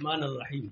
الرحمن الرحيم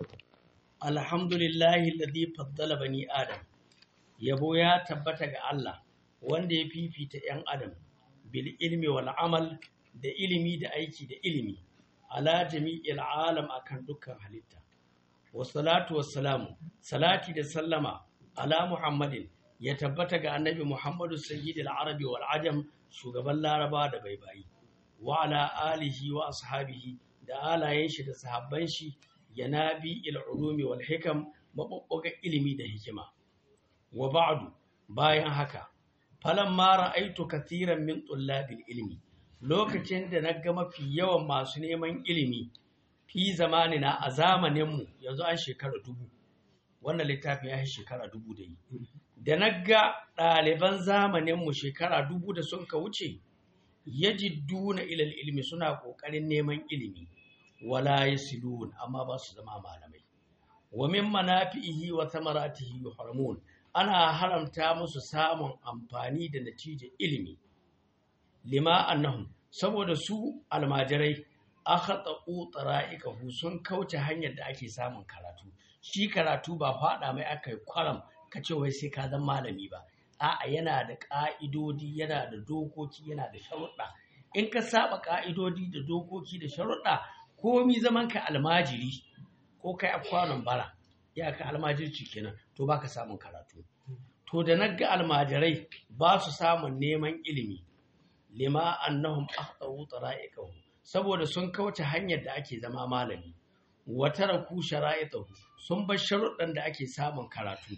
الحمد لله الذي فضل بني آدم yabo ya tabbata ga Allah wanda ya fifita ‘yan adam bil ilmi wal amal da ilimi da aiki da ilimi ala jami'il alam akan dukkan halitta wassalatu wassalamu salati da sallama ala muhammadin ya tabbata ga annabi muhammadu sayyidil arabi wal ajam shugaban laraba da baibayi wa ala alihi wa ashabihi da alayen shi da sahabban shi yanabi il ulumi wal hikam mabubbuga ilimi da hikima wa ba'du bayan haka falan ma ra'aitu kathiran min tullabil ilmi lokacin da na ga mafi yawan masu neman ilimi fi zamanina a zamaninmu yanzu an shekara dubu wannan littafin ya yi shekara dubu da yi da na ga ɗaliban zamaninmu shekara dubu da sun ka wuce yajidduna ilal ilmi suna ƙoƙarin neman ilimi wala yasilun amma ba su zama malamai wa min manafi'ihi wa thamaratihi yuhramun ana haramta musu samun amfani da natijar ilimi lima annahum saboda su almajirai akhata'u tara'iqahu sun kauce hanyar da ake samun karatu shi karatu ba fada mai aka yi kwaram ka ce wai sai ka zama malami ba a'a yana da ka'idodi yana da dokoki yana da sharuɗa in ka saba ka'idodi da dokoki da sharuɗa komi zaman ka almajiri ko kai a kwanon bara ya ka almajirci kenan to baka samun karatu to da na ga almajirai ba su samun neman ilimi lima annahum akhtaru tara'iqahu saboda sun kauce hanyar da ake zama malami wa taraku shara'itahu sun bar sharuɗan da ake samun karatu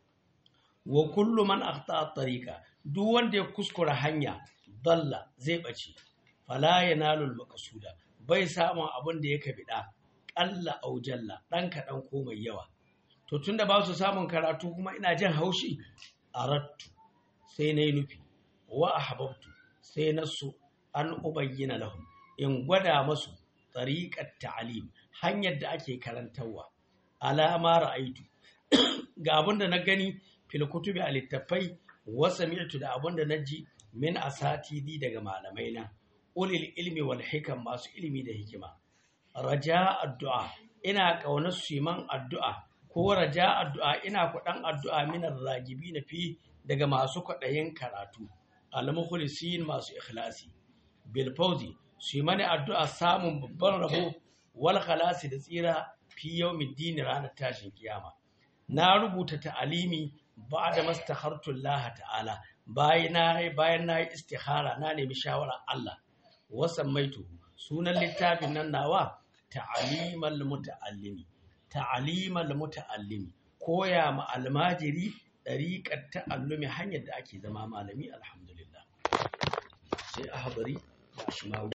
wa kullu man akhta tariqa duk wanda ya kuskura hanya dalla zai bace fala yanalu al-maqsuda bai samun abin da yake bida qalla aw jalla dan kadan ko mai yawa to tunda ba su samun karatu kuma ina jin haushi arattu sai nayi nufi wa ahbabtu sai nasu an ubayyana lahum in gwada masu tariqat ta'lim hanyar da ake karantarwa alama ra'aitu ga abin da na gani fil kutubi a littafai wa sami'tu da abin da naji min asatidi daga malamai na ulil ilmi wal hikam masu ilimi da hikima raja addu'a ina kaunar su man addu'a ko raja addu'a ina kudan addu'a min ragibi na fi daga masu kwaɗayin karatu al-mukhlisin masu ikhlasi bil fawzi su yi mani addu'a samun babban rabo wal khalasi da tsira fi yawmiddin ranar tashin kiyama na rubuta ta'alimi ba'da mastakhartu Allah ta'ala bayan na bayan na yi istikhara na nemi shawara Allah wasan maitu sunan littafin nan nawa ta'alimal muta'allimi ta'alimal muta'allimi koya ma almajiri dariqat ta'allumi hanyar da ake zama malami alhamdulillah sai ahbari da ashmawi